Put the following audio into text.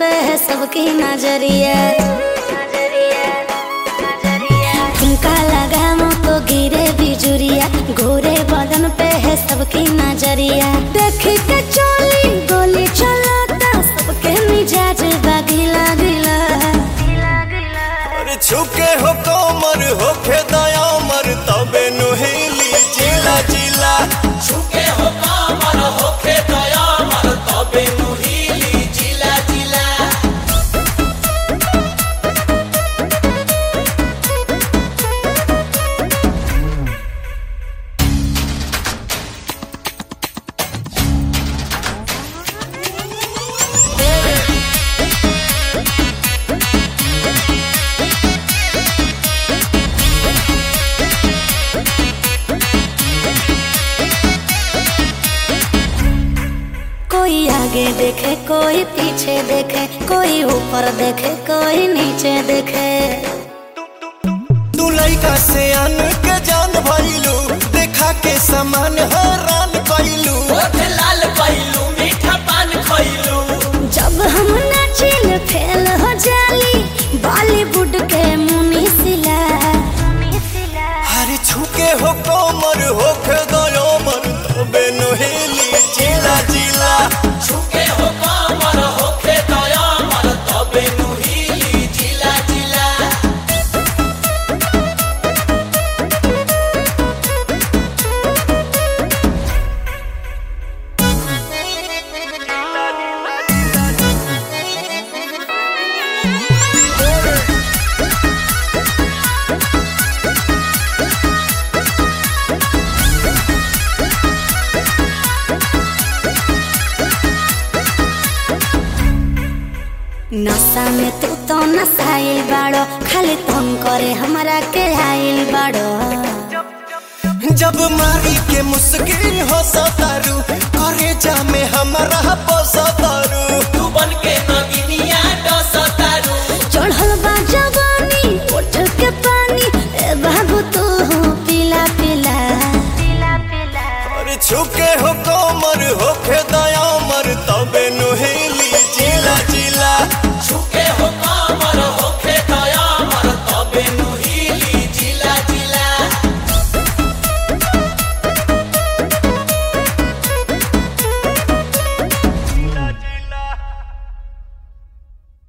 पे है सबकी नजरिया झुमका लगा मुँह तो गिरे बिजुरिया घोरे बदन पे है सबकी नजरिया देख के चोली गोली चलाता सबके मिजाज बागिला गिला अरे छुके हो कोमर होखे दयामर तबे नुहेली जिला जिला छुके हो कामर होखे दयामर तबे नुहीली जिला जिला कोई आगे देखे कोई पीछे देखे कोई ऊपर देखे कोई नीचे देखे तू लइका से अन के जान भइलू देखा के समान हैरान कइलू ओठ लाल कइलू मीठा पान खइलू जब हम नाचिल फेल हो जाली बॉलीवुड के मुनी सिला अरे छुके हो कोमर होखे दयामर तबे नुहेली जिला जिला छुके हो कामर होखे दयामर तबे नुहीली जिला जिला नशा में तू तो नसाइल बाड़ो खाली तुम करे हमरा के आइल बाड़ो जब मारी के मुस्किन हो सतारू करे जा में हमारा पोसतारू तू बन के नगिनिया डसतारू चढ़ल बा जवानी उठ के पानी ए बाबू तू पिला पिला अरे छुके हो कोमर होखे दयामर तबे नुहेली जिला जिला छुके हो